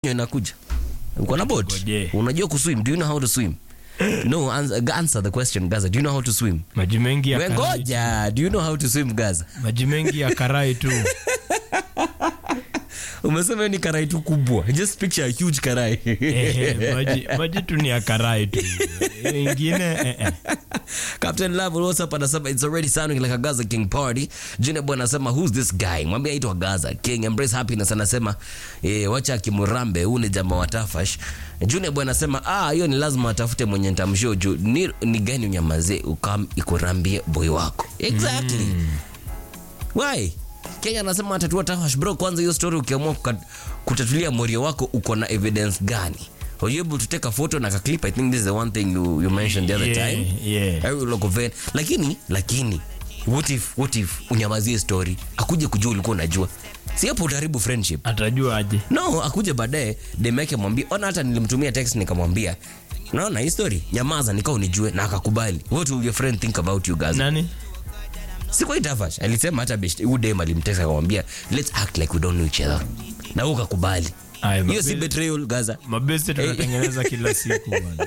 inakuja uko na boat Ngoje. unajua kuswim do you know how to swim no answer, answer the question gaza do you know how to swim maji mengi ya We karai, ngoja do you know how to swim gaza maji mengi ya karai tu umesema hiyo ni karai tu kubwa just picture a huge karai Ehe, maji, maji tu ni ya karai tu ingine eh, eh. Captain Love what's up anasema it's already sounding like a Gaza King party. Junior boy anasema who's this guy? Mwambie aitwa Gaza King. Embrace happiness anasema eh, wacha kimurambe huu ni jamaa wa Tafash. Junior boy anasema ah, hiyo ni lazima atafute mwenye nitamshow juu ni, ni gani unyamaze ukam ikurambie boy wako. Exactly. Why? Kenya anasema atatua Tafash bro, kwanza hiyo story ukiamua kuka- kutatulia morio wako uko na evidence gani? Were you able to take a photo na clip? I think this is the one thing you, you mentioned the other Yeah, time. yeah. Every local event. lakini lakini what if, what if unyamazie story akuje kujua ulikuwa unajua si hapo utaharibu friendship atajua aje no akuje baadaye dem yake mwambie ona hata nilimtumia text nikamwambia naona hii story nyamaza nikao unijue na akakubali what will your friend think about you guys nani si kwa itafash alisema hata best huyu dem alimtext akamwambia let's act like we don't know each other na wewe ukakubali Aya, hiyo si mabe- betrayal gaza mabeste tunatengeneza kila siku bwana.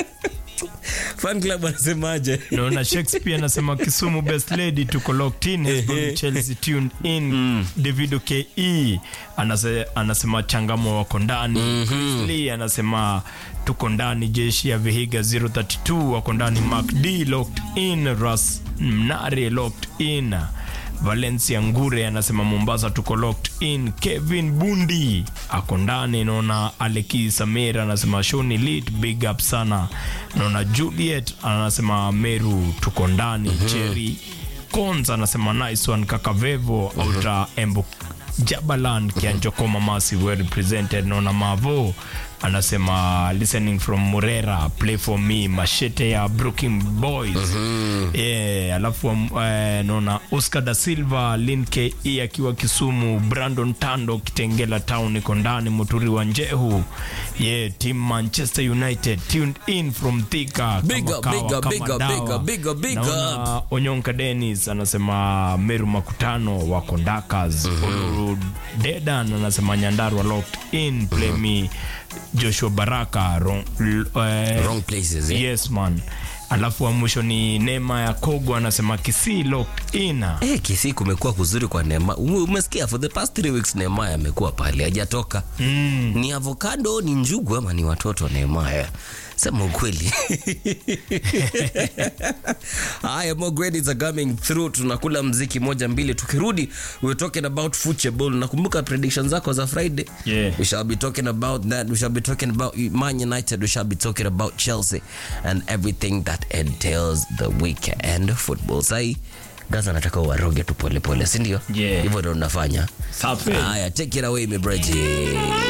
fan club anasemaje naona shakespeare anasema kisumu best lady tuko locked in Hezbollah chelsea tuned in davido ke anase, anasema changamo wako ndani Chris Lee anasema tuko ndani jeshi ya vihiga 032 wako ndani mark d locked in ras mnare locked in valencia ngure anasema mombasa tuko locked in kevin bundi ako ndani naona aleki samir anasema shoni lit big up sana naona juliet anasema meru tuko ndani cheri cons anasema nice one kaka vevo auta embo jabalan kianjokoma masi well represented naona mavo anasema listening from murera play for me mashete ya brooking boys yeah, alafu um, eh, naona oscar da silva lin ke akiwa kisumu brandon tando kitengela town iko ndani muturi wa njehu yeah, team manchester united tuned in from thika Big kama up, kawa, big up, kama big up, dawa. big up, big up, big Naona onyonka denis anasema meru makutano wako ndakas Oluru dedan anasema nyandarwa locked in play me joshua baraka wrong, l- eh, wrong places eh? yes man alafu wa mwisho ni neema ya kogo anasema kisii locked in Eh, Kisii kumekuwa kuzuri kwa Neema. Ume- Umesikia for the past three weeks Neema amekuwa pale hajatoka. Mm. Ni avocado, ni njugu ama ni watoto wa Neema? Sema ukweli. Haya, more grades are coming through. Tunakula mziki moja mbili, tukirudi we're talking about football. Nakumbuka predictions zako za Friday. Yeah. We shall be talking about that. We shall be talking about Man United. We shall be talking about Chelsea and everything that entails the weekend football. Sai Gaza nataka uwaroge tu polepole, si ndio? Yeah. Hivyo ndo unafanya. Safi. Haya, take it away, my brother.